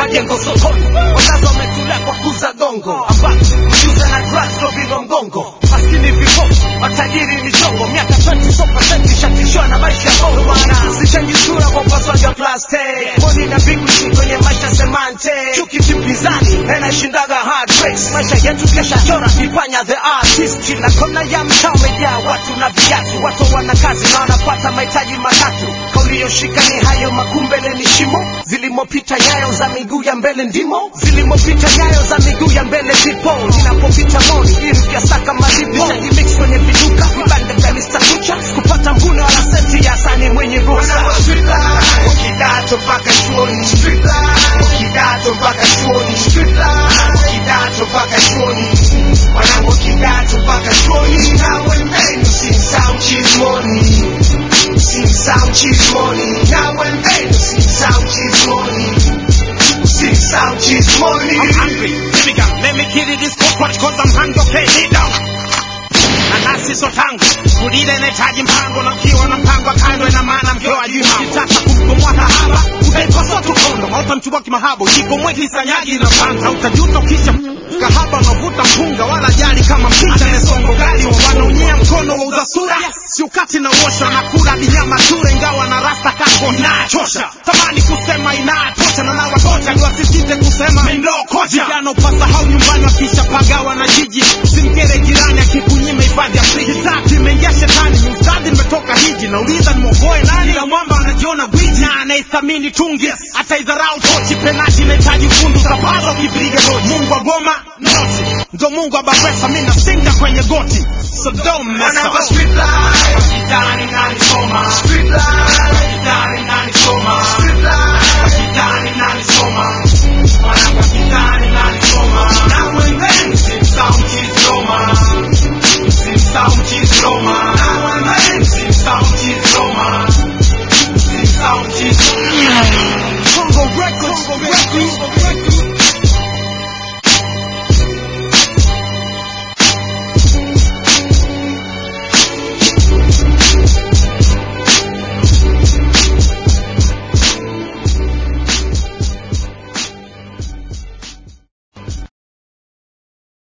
majengo sokoni wazazi wametulea kwa kuza gongo ambapo kujuza na drugs ndo vilo mgongo maskini vipofu matajiri michongo miaka 20 so percent ishatishwa na maisha ya bongo bwana sichangi sura kwa upasuaji wa plastic boni na bigusi kwenye maisha semante chuki kipinzani na inashindaga hard race maisha yetu kesha chora kifanya the artist kila kona ya mtaa umejaa watu na viatu watu wana kazi na wanapata mahitaji matatu kauli yoshika ni hayo makumbele ni shimo zilimopita nyayo za miguu ya mbele ndimo zilimopita nyayo za miguu ya mbele zipo ninapopita moni ili saka malipo mix kwenye viduka vibanda vya Mr. Kucha kupata mvune wala senti ya sani mwenye ruhusa kidato mpaka chuoni kidato mpaka chuoni kidato mpaka chuoni wanangu kidato mpaka chuoni nawe mbenu simsau chismoni simsau chismoni nawe mbenu simsau chismoni simsau chismoni I'm hungry. Here we go. Let me kill this cockroach cause I'm hungry. Okay, kneel down. Nanasi so tangu kulile inahitaji mpango na ukiwa na mpango kando ina maana mkeo ajui mambo kitaka kumkomoa kahaba utaikosoa tu kondo mauta mchukua kimahabo jikomwe kisanyagi na panga utajuta ukisha kahaba unavuta mpunga wala jali kama mpicha nesongo gari wanaonyea mkono wa uza sura si ukati na uosha na kula ni nyama ture ingawa na rasta kako inachosha tamani kusema inatosha na nawa tocha niwasisite kusema mendookocha vijana upasa hau nyumbani wakisha pagawa na jiji simkere jirani akikunyima hifadhi ya friji tatu imeingia shetani ni ustadhi nimetoka hiji nauliza nimwokoe nani la mwamba anajiona gwiji na anaithamini tungi ataidharau tochi penati inahitaji ufundi utapata ukipiga goti mungu wa goma noti ndo mungu wa baresa mi nasinga kwenye goti so don't mess wanangu up. street life